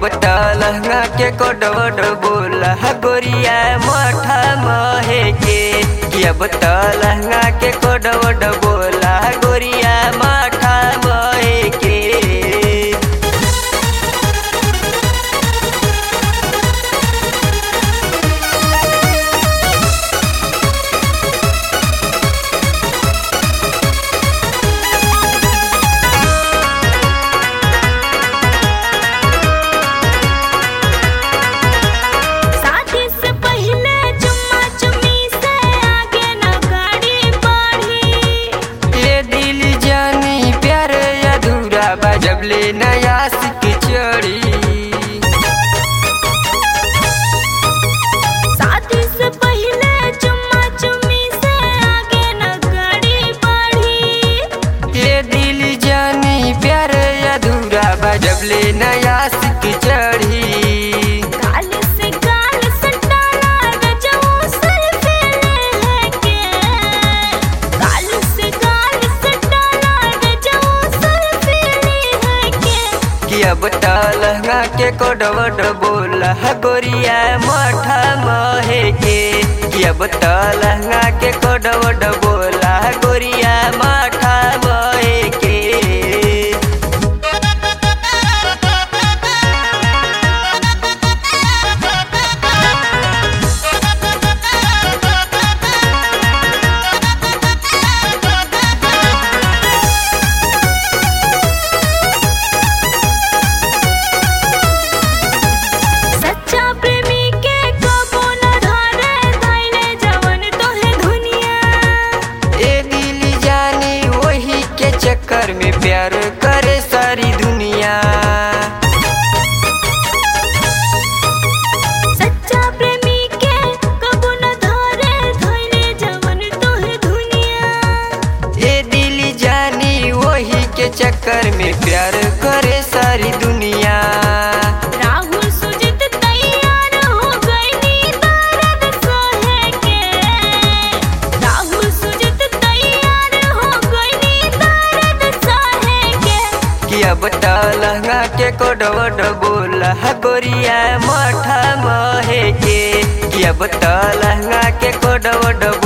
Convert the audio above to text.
अब त लहंगा के कोडवड बोला गोरिया मठा महे के कि अब त लहंगा के कोडवड बोला गोरिया मठा महे के शादी से पहले चुम्मा चुम्मी से आगे न गाड़ी बढ़ी ये दिल जानी प्यार अधूरा बा जब ले नया सिक चढ़ी शादी से पहले चुम्मा चुम्मी से आगे न गाड़ी बढ़ी ये दिल जानी प्यार अधूरा बा जब ले नया सिक चढ़ी गाल से गाल सटाना गजऊ सेल्फी ले के गाल से गाल सटाना गजऊ सेल्फी ले के कि अब त लहंगा के कोडवड बोला गोरिया मठा महे के कि अब त लहंगा के कोडवड बोला गोरिया मठा महे के सच्चा प्रेमी के कबो न धरे धैले जवन तोहे दुनिया ए दिल जानी वही के चक्कर में प्यार करे सारी दुनिया सच्चा प्रेमी के कबो न धरे धैले जवन तोहे दुनिया ए दिल जानी वही के चक्कर में प्यार करे सारी दुनिया राहुल सुजित तैयार हो गईनी दर्द सहे के राहुल सुजित तैयार हो गईनी दर्द सहे के कि अब त लहंगा के कोडवड बोला गोरिया मठा महे के कि अब त लहंगा के कोडवड